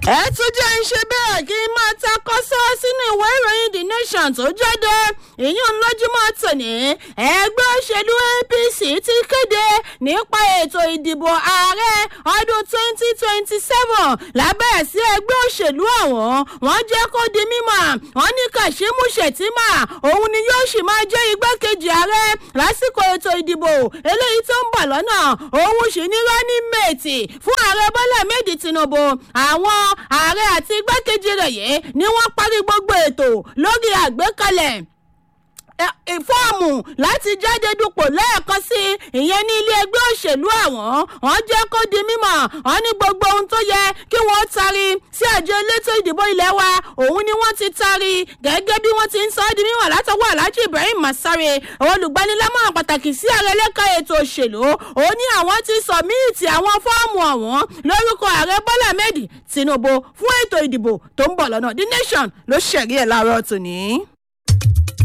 ẹ tún jẹ́ ń ṣe bẹ́ẹ̀ kí n máa ta kọ́sọ́ sínú ìwé ìròyìn the nation tó jáde ìyún lójúmọ́ tòní ẹgbẹ́ òṣèlú apc ti kéde nípa ètò ìdìbò ààrẹ ọdún twenty twenty seven lábẹ́ sí ẹgbẹ́ òṣèlú ọ̀hún wọ́n jẹ́ kó di mímọ̀ wọ́n ní kashimu shettima òun ni yóò sì máa jẹ́ igbákejì ààrẹ lásìkò ètò ìdìbò eléyìí tó ń bọ̀ lọ́nà òun sì ní running mate fún ààrẹ bọ́lá méjì tinubu àwọn ààrẹ àti igbákejì rẹ̀ yìí ni wọ́n parí gbogbo ètò lórí àgbékalẹ̀ fọ́ọ̀mù láti jáde dupò lẹ́ẹ̀kan sí ìyẹn ní ilé ẹgbẹ́ òṣèlú àwọn wọ́n jẹ́ kó di mímọ̀ wọ́n ní gbogbo ohun tó yẹ kí wọ́n tari sí àjọ elétò ìdìbò ilé wa òun ni wọ́n ti tari gẹ́gẹ́ bí wọ́n ti ń sọ ọ́ di mímọ̀ látọwọ́ alhaji ibrahim masare olùgbanilámọ̀ràn pàtàkì sí ààrẹ lẹ́ka ètò òṣèlú ó ní àwọn ti sọ̀míìtì àwọn fọ́ọ̀mù ọ̀hún lórúkọ ààrẹ bọ́lá mẹ́dì tinubu fún ètò ìdìbò tó ń bọ̀ lọ́nà the nation ló ṣẹ̀rí ẹ̀ láàárọ̀ tòní.